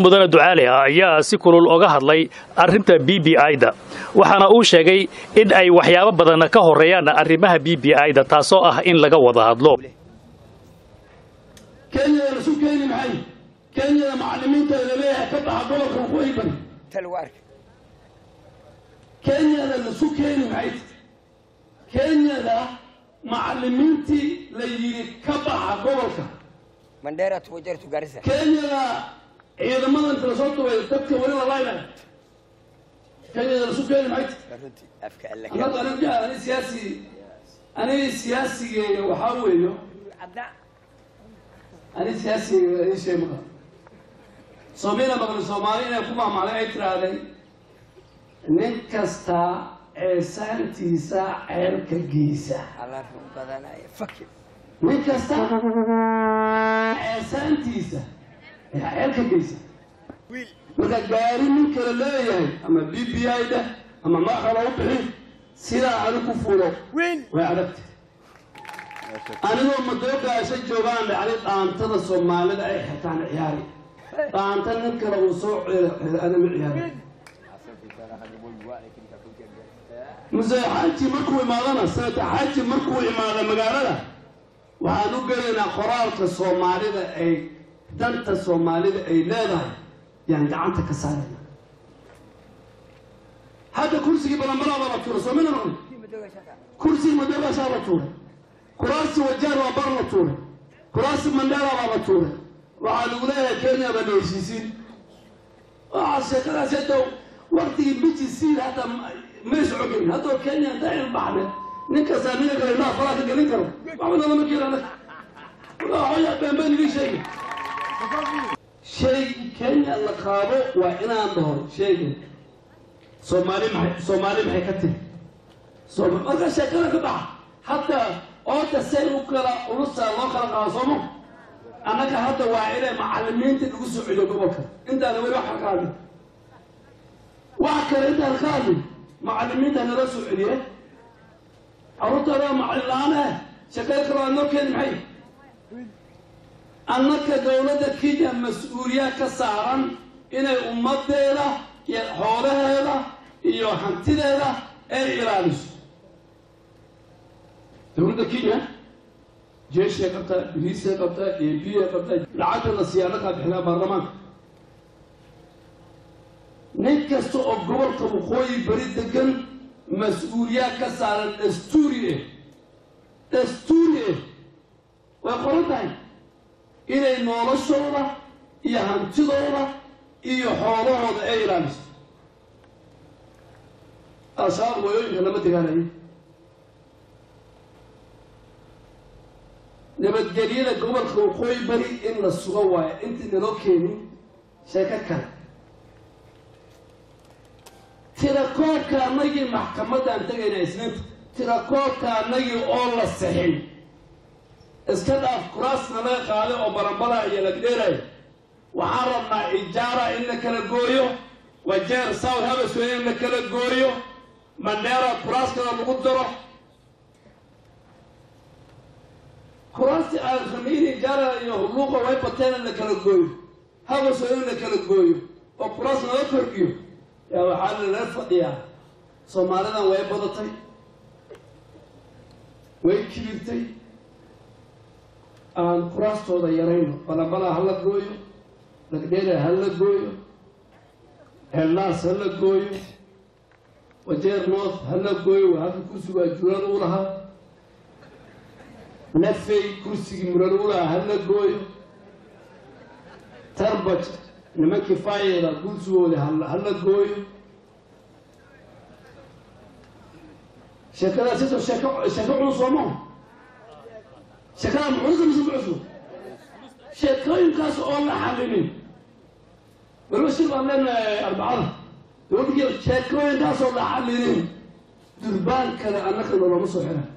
mudane ducaale ayaa si kulul oga hadlay arrinta b b i-da waxaana uu sheegay in ay waxyaabo badan ka horeeyaan arrimaha b b i-da taasoo ah in laga wada hadlo kenyada lasu keeni maxay kenyada macalimiinta laleeyahay ka baxa gobolka waqooyi bari kenyada lasu keeni maxay kenyada macalimiintii la yidhi ka baxa gobolka mandheera tuwajartu garissa kenyada ciidamada inta lasoo dubay dadka weli la laynay kenyada lasu keeni maxay runtii afka alla annagu aniga ani siyaasi aniga siyaasigeega waxaa weeyo ani siyaasigeega ii sheeg maqa soomina maqli soomaali inay ku maamacday ay tiraahday nin kasta ceesaantiisa ceelka geysa alla run badanaya fakir nin kasta ceesaantiisa ayaa ceelka geysa marka gaari nin kale leeyahay ama b b i da ama maaxala u bixin sidaa ani ku fulo way adagta anigoo madoogaasha joogaan dhacday dhaantada soomaalida ay xirtaan ciyaari dhaanta nin kale uu soo ceelo ceelo anama ciyaari muse xaaji markuu imaadana sanata xaaji markuu imaado magaalada waxaan u gelaynaa qoraalka soomaalida ay danta soomaalida ay leedahay yaan gacanta ka saarayna hadda kursigii balanbalaabaa la tuuray soomina maqli kursigii madoogaashaa la tuuray kuraasi wajaar waa bar la tuuray kuraasi mandheera baa la tuuray waxaa lagu leeyahay kenya baa la heshiisiin waxaa sheekadaas hadda waktigii biji siid hadda mays cogin haddoo kenya inta ilbaxne nin kastaa ninka kale indhaha falaa ka gelin karo waxba lama keenana waxooyaa beenbeen idin sheegi shay kenya la qaado waa inaan dhaho sheegin soomaali maxay soomaali maxay ka tiri sooma marka sheekada ka baxa hadda oota say u kala ulusaa loo kala qaado sooma annaga hadda waa inay macalimiinta lagu soo celiyo gobolka intaana weli wax ka hadlin wax kale intaan ka hadlin macalimiinta nala soo celiye carruurtooda macalin la-aan ah sheekada kale waa noo keeni maxay annaka dowladda kenya mas-uuliyaad ka saaran inay ummadeeda iyo xoolaheeda iyo hantideeda ay ilaaliso dowladda kenya jeeshay qabtaa biliisay qabtaa ebiya qabtaa lacagta la siiya annagaa bixinaa baarlamaanka nin kasta oo gobolka waqooyi bari degan mas-uuliyaad ka saaran dastuuri eh dastuuri eh way qoran tahay inay noloshooda iyo hantidooda iyo xoolahooda ay ilaaliso al-shabaab wayooyinka lama degaanayo nabadgelyada gobolka waqooyi bari in la sugo waayo intii naloo keenin sheeko kale tirakoobka annagii maxkamaddaan tegayna isniinta tirakoobka annagii oo la sixin iska dhaaf kuraasna laga qaaday oo baranbala iyo lagdheelaya waxaan rabnaa ijaara in la kala gooyo wajeer south habasway in la kala gooyo mandheera kuraaskana lagu daro kuraasti aalkhamiini ijaara iyo hulluuqa way bateen in la kala gooyo habasway in la kala gooyo oo kuraas nala kordhiyo yaa waxaa lala fadhiyaa soomaalidan way badatay way kibirtay aan kuraastooda yarayno balabala ha la gooyo lagdheera ha la gooyo helnaas ha la gooyo wajeer north ha la gooyo waa halka kursigu waa juulan u lahaa nafey kursigii muran u lahaa ha la gooyo tarbaj nimankii faayeeda kursigooda ha la gooyo sheekadaas ito sheeko sheeko culus soo maha sheekada muxuusa mise mucusub sheekooyinkaas oo la xalinin waliba shir baan leenahay arbacada dowladda sheekooyinkaas oo la xalinin durbaan kale annaka loolama soo xiray